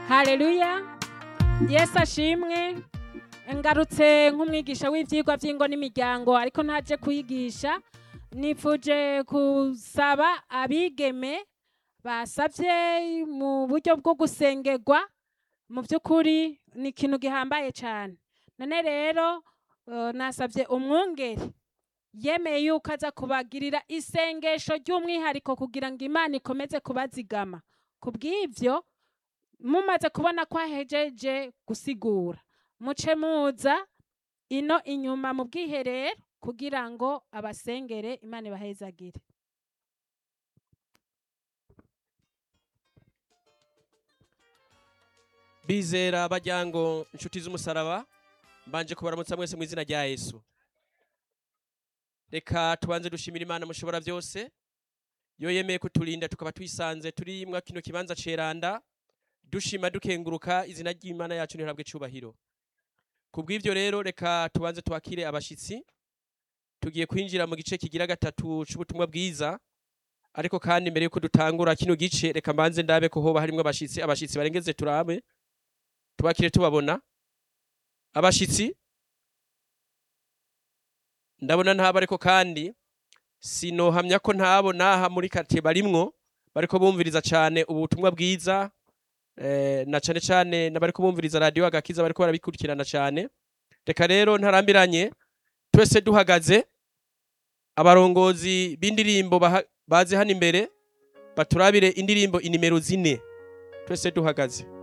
hareruya yesu ashimwe ngarutse nk'umwigisha w'ibyigwa by'ingo n'imiryango ariko ntaje kuyigisha nifuje gusaba abigeme basabye mu buryo bwo gusengerwa mu by'ukuri ni ikintu gihambaye cyane none rero eh, nasabye umwungeri yemeye yuko aza kubagirira isengesho ry'umwihariko kugira ngo imana ikomeze kubazigama ku bw'ibyo mumaze kubona ko ahejeje gusigura muce muza ino inyuma mu bwiherero kugira ngo abasengere imana ibahezagire bizera bajyango inshuti z'umusaraba mbanje kubaramutsa mwese mu izina rya yesu reka tubanze dushimira imana mushobora byose yo yemeye kuturinda tukaba twisanze turi mwa kino kibanza ceranda dushima dukenguruka izina ry'imana yacu ntihabwe icubahiro ku bw'ivyo rero reka tubanze twakire abashitsi tugiye kwinjira mu gice kigira gatatu c'ubutumwa bwiza ariko kandi mbere yuko dutangura kino gice reka mbanze ndabe ko hoba harimwo abashitsi abashitsi barengeze turabe tubakire tubabona abashitsi ndabona ntabo ariko kandi sinohamya ko ntabo naha muri karitsiye barimwo bariko bumviriza cyane ubutumwa bwiza eh, na cane cane n'abariko bumviriza radiyo agakiza bariko barabikurikirana cyane reka rero ntarambiranye twese duhagaze abarongozi b'indirimbo baha- baze hano imbere baturabire indirimbo inimero zine twese duhagaze